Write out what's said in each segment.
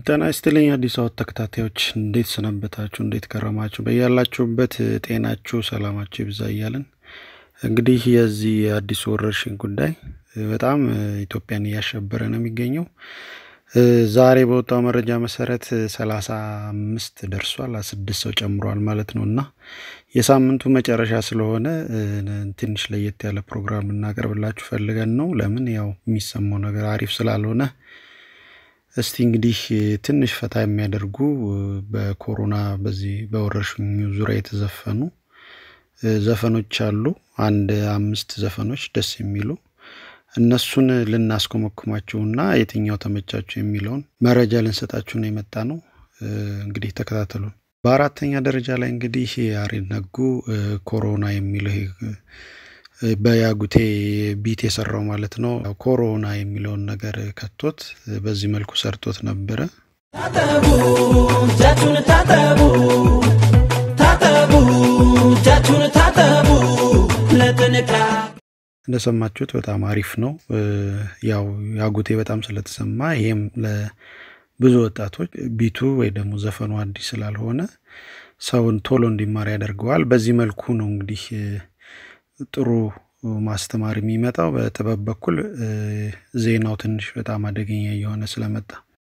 ጤና ይስጥልኝ አዲስ አበባ ተከታታዮች እንዴት ሰነበታችሁ? እንዴት ከረማችሁ? በያላችሁበት ጤናችሁ ሰላማችሁ ይብዛ እያለን እንግዲህ የዚህ የአዲሱ ወረርሽኝ ጉዳይ በጣም ኢትዮጵያን እያሸበረ ነው የሚገኘው። ዛሬ በወጣው መረጃ መሰረት ሰላሳ አምስት ደርሷል፣ ስድስት ሰው ጨምሯል ማለት ነው እና የሳምንቱ መጨረሻ ስለሆነ ትንሽ ለየት ያለ ፕሮግራም እናቀርብላችሁ ፈልገን ነው። ለምን ያው የሚሰማው ነገር አሪፍ ስላልሆነ እስቲ እንግዲህ ትንሽ ፈታ የሚያደርጉ በኮሮና በዚህ በወረርሽኙ ዙሪያ የተዘፈኑ ዘፈኖች አሉ። አንድ አምስት ዘፈኖች ደስ የሚሉ እነሱን ልናስኮመኩማችሁና የትኛው ተመቻችሁ የሚለውን መረጃ ልንሰጣችሁ ነው የመጣ ነው። እንግዲህ ተከታተሉን። በአራተኛ ደረጃ ላይ እንግዲህ ያሬድ ነጉ ኮሮና የሚለው በያጉቴ ቢት የሰራው ማለት ነው። ኮሮና የሚለውን ነገር ከቶት በዚህ መልኩ ሰርቶት ነበረ። ታጠቡ እጃችሁን ታጠቡ ታጠቡ እጃችሁን ታጠቡ ለጥንቃ እንደሰማችሁት በጣም አሪፍ ነው። ያው ያጉቴ በጣም ስለተሰማ ይሄም ለብዙ ወጣቶች ቢቱ ወይ ደግሞ ዘፈኑ አዲስ ስላልሆነ ሰውን ቶሎ እንዲማር ያደርገዋል። በዚህ መልኩ ነው እንግዲህ ጥሩ ማስተማር የሚመጣው። በጥበብ በኩል ዜናው ትንሽ በጣም አደገኛ እየሆነ ስለመጣ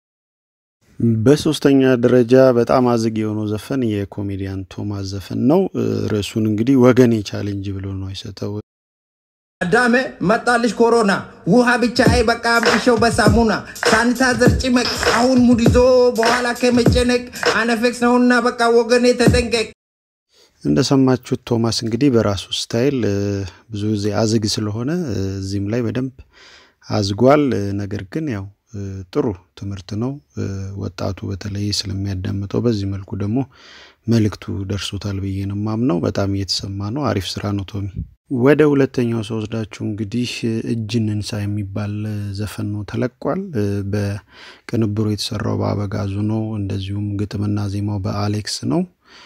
በሶስተኛ ደረጃ በጣም አዝግ የሆነው ዘፈን የኮሜዲያን ቶማስ ዘፈን ነው። ርዕሱን እንግዲህ ወገኔ ቻሌንጅ ብሎ ነው የሰጠው። አዳሜ መጣልሽ ኮሮና ውሃ ብቻ አይበቃ ብሸው በሳሙና ሳኒታይዘር ጭመቅ አሁን ሙድ ይዞ በኋላ ከመጨነቅ አነፌክስ ነውና በቃ ወገኔ ተጠንቀቅ። እንደሰማችሁት ቶማስ እንግዲህ በራሱ ስታይል ብዙ ጊዜ አዝግ ስለሆነ እዚህም ላይ በደንብ አዝጓል። ነገር ግን ያው ጥሩ ትምህርት ነው። ወጣቱ በተለይ ስለሚያዳምጠው በዚህ መልኩ ደግሞ መልእክቱ ደርሶታል ብዬ ነው የማምነው። በጣም እየተሰማ ነው። አሪፍ ስራ ነው ቶሚ። ወደ ሁለተኛው ሰው ወስዳችሁ እንግዲህ እጅን እንሳ የሚባል ዘፈን ነው ተለቋል። በቅንብሩ የተሰራው በአበጋዙ ነው። እንደዚሁም ግጥምና ዜማው በአሌክስ ነው።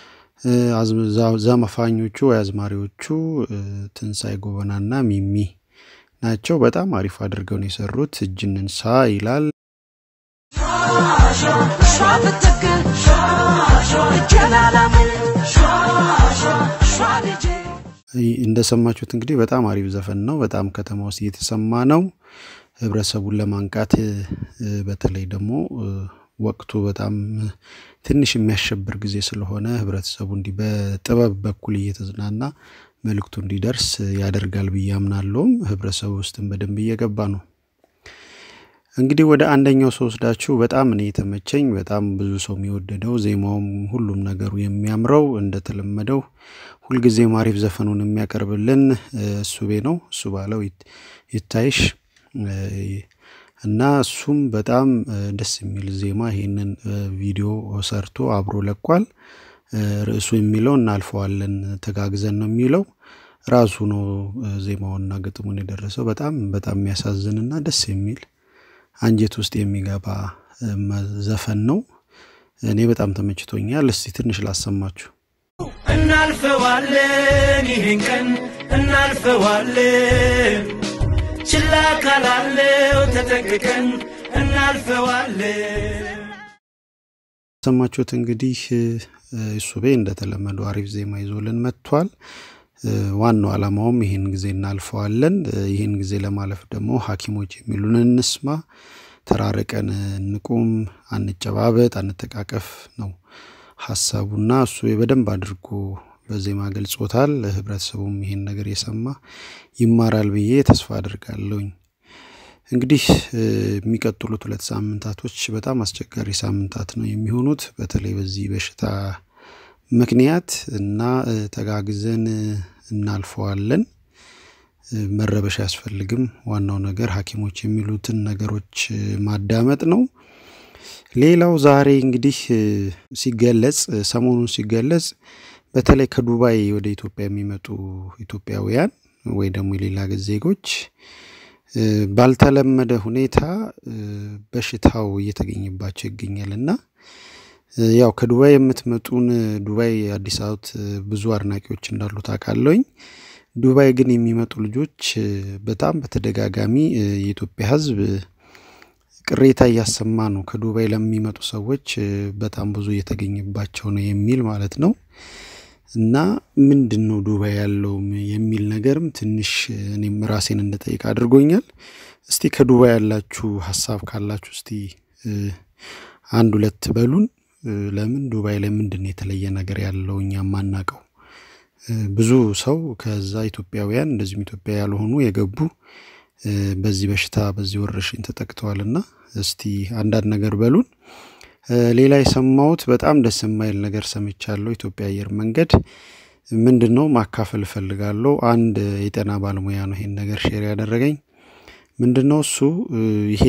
ዘመፋኞቹ ወይ አዝማሪዎቹ ትንሳኤ ጎበናና ሚሚ ናቸው። በጣም አሪፍ አድርገው ነው የሰሩት። እጅን እንሳ ይላል። እንደሰማችሁት እንግዲህ በጣም አሪፍ ዘፈን ነው። በጣም ከተማ ውስጥ እየተሰማ ነው። ህብረተሰቡን ለማንቃት በተለይ ደግሞ ወቅቱ በጣም ትንሽ የሚያሸብር ጊዜ ስለሆነ ህብረተሰቡ እንዲህ በጥበብ በኩል እየተዝናና መልእክቱ እንዲደርስ ያደርጋል ብዬ አምናለሁም። ህብረተሰቡ ውስጥም በደንብ እየገባ ነው። እንግዲህ ወደ አንደኛው ሰው ወስዳችሁ በጣም እኔ የተመቸኝ በጣም ብዙ ሰው የሚወደደው ዜማውም ሁሉም ነገሩ የሚያምረው እንደተለመደው ሁልጊዜም አሪፍ ዘፈኑን የሚያቀርብልን እሱቤ ነው። እሱ ባለው ይታይሽ እና እሱም በጣም ደስ የሚል ዜማ ይሄንን ቪዲዮ ሰርቶ አብሮ ለቋል። ርዕሱ የሚለው እናልፈዋለን ተጋግዘን ነው የሚለው ራሱ ነው ዜማውና ግጥሙን የደረሰው። በጣም በጣም የሚያሳዝንና ደስ የሚል አንጀት ውስጥ የሚገባ ዘፈን ነው። እኔ በጣም ተመችቶኛል። እስቲ ትንሽ ላሰማችሁ። እናልፈዋለን ይህን ቀን እናልፈዋለን ችላ ካላለው ተጠንቅቀን እናልፈዋለን። ሰማችሁት እንግዲህ እሱቤ እንደተለመደው አሪፍ ዜማ ይዞልን መጥቷል። ዋናው ዓላማውም ይህን ጊዜ እናልፈዋለን። ይህን ጊዜ ለማለፍ ደግሞ ሐኪሞች የሚሉን እንስማ፣ ተራርቀን እንቁም፣ አንጨባበጥ፣ አንተቃቀፍ ነው ሀሳቡና እሱ በደንብ አድርጎ በዜማ ገልጾታል። ህብረተሰቡም ይሄን ነገር የሰማ ይማራል ብዬ ተስፋ አድርጋለሁኝ። እንግዲህ የሚቀጥሉት ሁለት ሳምንታቶች በጣም አስቸጋሪ ሳምንታት ነው የሚሆኑት በተለይ በዚህ በሽታ ምክንያት እና ተጋግዘን እናልፈዋለን። መረበሽ አያስፈልግም። ዋናው ነገር ሐኪሞች የሚሉትን ነገሮች ማዳመጥ ነው። ሌላው ዛሬ እንግዲህ ሲገለጽ ሰሞኑን ሲገለጽ በተለይ ከዱባይ ወደ ኢትዮጵያ የሚመጡ ኢትዮጵያውያን ወይ ደግሞ የሌላ ሀገር ዜጎች ባልተለመደ ሁኔታ በሽታው እየተገኘባቸው ይገኛል እና ያው ከዱባይ የምትመጡን ዱባይ አዲስ አበባ ብዙ አድናቂዎች እንዳሉ ታውቃለሁኝ። ዱባይ ግን የሚመጡ ልጆች በጣም በተደጋጋሚ የኢትዮጵያ ሕዝብ ቅሬታ እያሰማ ነው። ከዱባይ ለሚመጡ ሰዎች እ፣ በጣም ብዙ እየተገኘባቸው ነው የሚል ማለት ነው። እና ምንድን ነው ዱባይ ያለውም የሚል ነገርም ትንሽ እ፣ እኔም ራሴን እንድጠይቅ አድርጎኛል። እስቲ ከዱባይ ያላችሁ ሀሳብ ካላችሁ እስቲ እ፣ አንድ ሁለት በሉን። እ፣ ለምን ዱባይ ላይ ምንድን ነው የተለየ ነገር ያለው እኛ ማናቀው? እ፣ ብዙ ሰው ከዛ ኢትዮጵያውያን እንደዚሁም ኢትዮጵያ ያልሆኑ የገቡ እ፣ በዚህ በሽታ በዚህ ወረርሽኝ ተጠቅተዋልና እስቲ አንዳንድ ነገር በሉን። እ፣ ሌላ የሰማሁት በጣም ደስ የማይል ነገር ሰምቻለሁ። ኢትዮጵያ አየር መንገድ ምንድን ነው ማካፈል እፈልጋለሁ። አንድ የጤና ባለሙያ ነው ይሄን ነገር ሼር ያደረገኝ። ምንድን ነው እሱ እ፣ ይሄ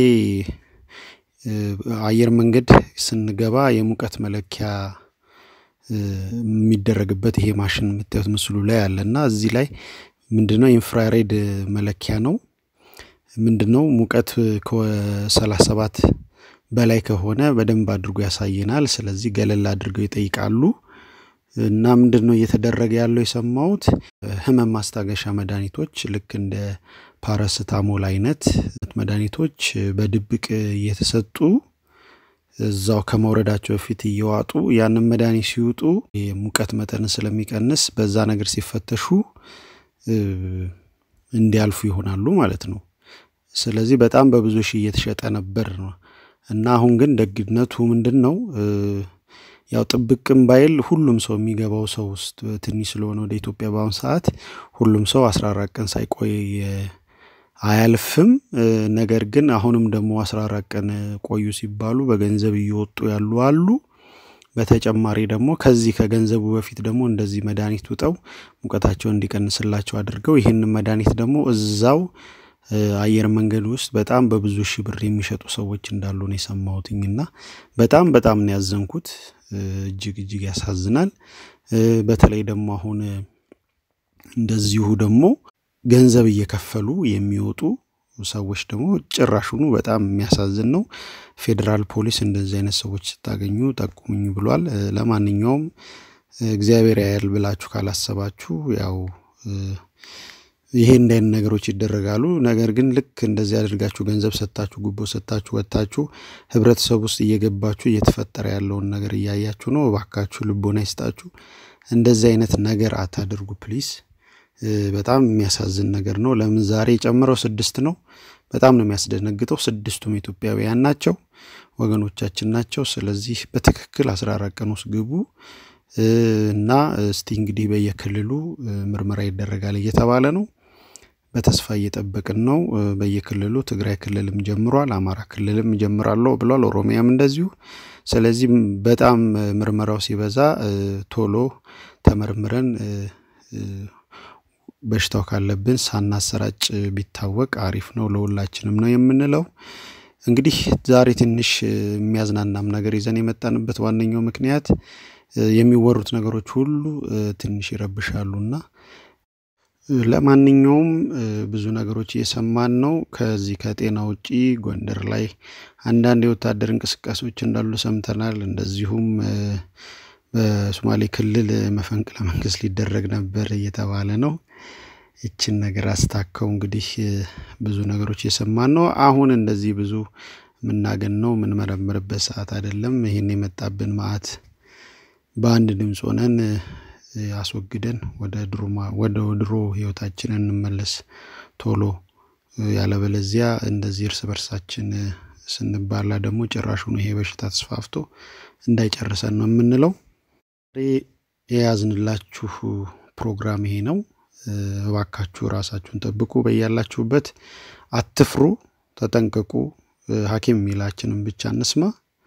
እ፣ አየር መንገድ ስንገባ የሙቀት መለኪያ እ፣ የሚደረግበት ይሄ ማሽን የምታዩት ምስሉ ላይ አለ እና እዚህ ላይ ምንድነው ኢንፍራሬድ መለኪያ ነው። ምንድነው ሙቀት ከሰላሳ ሰባት በላይ ከሆነ በደንብ አድርጎ ያሳየናል። ስለዚህ ገለል አድርገው ይጠይቃሉ እና ምንድን ነው እየተደረገ ያለው የሰማሁት ህመም ማስታገሻ መድኃኒቶች ልክ እንደ ፓራስታሞል አይነት መድኃኒቶች በድብቅ እየተሰጡ እዛው ከመውረዳቸው በፊት እየዋጡ ያንን መድኃኒት ሲውጡ የሙቀት መጠን ስለሚቀንስ በዛ ነገር ሲፈተሹ እ፣ እንዲያልፉ ይሆናሉ ማለት ነው። ስለዚህ በጣም በብዙ ሺህ እየተሸጠ ነበር ነው እና አሁን ግን ደግነቱ ምንድን ነው እ፣ ያው ጥብቅም ባይል ሁሉም ሰው የሚገባው ሰው ውስጥ ትንሽ ስለሆነ ወደ ኢትዮጵያ በአሁኑ ሰዓት ሁሉም ሰው አስራ አራት ቀን ሳይቆይ እ፣ አያልፍም። እ፣ ነገር ግን አሁንም ደግሞ አስራ አራት ቀን ቆዩ ሲባሉ በገንዘብ እየወጡ ያሉ አሉ። በተጨማሪ ደግሞ ከዚህ ከገንዘቡ በፊት ደግሞ እንደዚህ መድኃኒት ውጠው ሙቀታቸውን እንዲቀንስላቸው አድርገው ይህንን መድኃኒት ደግሞ እዛው እ፣ አየር መንገድ ውስጥ በጣም በብዙ ሺህ ብር የሚሸጡ ሰዎች እንዳሉ ነው የሰማሁትኝ እና በጣም በጣም ነው ያዘንኩት። እ፣ እጅግ እጅግ ያሳዝናል። እ፣ በተለይ ደግሞ አሁን እ፣ እንደዚሁ ደግሞ ገንዘብ እየከፈሉ የሚወጡ ሰዎች ደግሞ ጭራሹኑ በጣም የሚያሳዝን ነው። ፌዴራል ፖሊስ እንደዚህ አይነት ሰዎች ስታገኙ ጠቁሙኝ ብሏል። እ፣ ለማንኛውም እ፣ እግዚአብሔር ያያል ብላችሁ ካላሰባችሁ ያው እ፣ ይሄ እንደ አይነት ነገሮች ይደረጋሉ። ነገር ግን ልክ እንደዚህ አድርጋችሁ ገንዘብ ሰጥታችሁ ጉቦ ሰጥታችሁ ወጥታችሁ ህብረተሰብ ውስጥ እየገባችሁ እየተፈጠረ ያለውን ነገር እያያችሁ ነው። እባካችሁ ልቦና ይስጣችሁ። እንደዚህ አይነት ነገር አታድርጉ ፕሊስ። እ፣ በጣም የሚያሳዝን ነገር ነው። ለምን ዛሬ የጨመረው ስድስት ነው። በጣም ነው የሚያስደነግጠው። ስድስቱም ኢትዮጵያውያን ናቸው፣ ወገኖቻችን ናቸው። ስለዚህ በትክክል አስራ አራት ቀን ውስጥ ግቡ እ፣ እና እስቲ እንግዲህ በየክልሉ እ፣ ምርመራ ይደረጋል እየተባለ ነው። በተስፋ እየጠበቅን ነው። እ፣ በየክልሉ ትግራይ ክልልም ጀምሯል፣ አማራ ክልልም ጀምራለሁ ብሏል፣ ኦሮሚያም እንደዚሁ። ስለዚህ ም- በጣም እ፣ ምርመራው ሲበዛ እ፣ ቶሎ ተመርምረን እ፣ እ፣ በሽታው ካለብን ሳናሰራጭ ቢታወቅ አሪፍ ነው፣ ለሁላችንም ነው የምንለው። እንግዲህ ዛሬ ትንሽ እ፣ የሚያዝናናም ነገር ይዘን የመጣንበት ዋነኛው ምክንያት እ፣ የሚወሩት ነገሮች ሁሉ እ፣ ትንሽ ይረብሻሉና እ፣ ለማንኛውም እ፣ ብዙ ነገሮች እየሰማን ነው። ከዚህ ከጤና ውጪ ጎንደር ላይ አንዳንድ የወታደር እንቅስቃሴዎች እንዳሉ ሰምተናል። እንደዚሁም እ፣ በሶማሌ ክልል መፈንቅለ መንግስት ሊደረግ ነበር እየተባለ ነው። ይችን ነገር አስታከው እንግዲህ እ፣ ብዙ ነገሮች እየሰማን ነው። አሁን እንደዚህ ብዙ የምናገነው የምንመረምርበት ሰዓት አይደለም። ይህን የመጣብን መዓት በአንድ ድምፅ ሆነን እ፣ አስወግደን ወደ ድሮ ማ- ወደ ድሮ ህይወታችን እንመለስ ቶሎ እ፣ ያለበለዚያ እንደዚህ እርስ በርሳችን እ፣ ስንባላ ደግሞ ጭራሹን ይሄ በሽታ ተስፋፍቶ እንዳይጨርሰን ነው የምንለው። ዛሬ የያዝንላችሁ ፕሮግራም ይሄ ነው። እ፣ እባካችሁ ራሳችሁን ጠብቁ፣ በያላችሁበት አትፍሩ፣ ተጠንቀቁ። እ፣ ሐኪም የሚላችንን ብቻ እንስማ።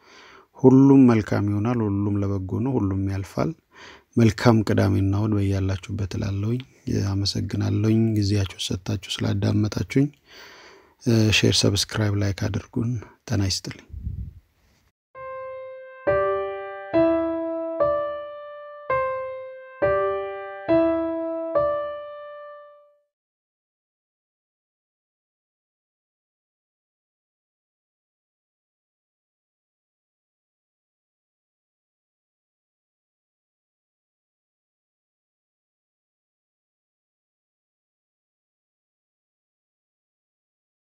ሁሉም መልካም ይሆናል። ሁሉም ለበጎ ነው። ሁሉም ያልፋል። መልካም ቅዳሜና እሁድ በያላችሁበት እላለሁኝ። አመሰግናለሁኝ ጊዜያችሁ ሰጥታችሁ ስላዳመጣችሁኝ። ሼር፣ ሰብስክራይብ፣ ላይክ አድርጉን። ጤና ይስጥልኝ።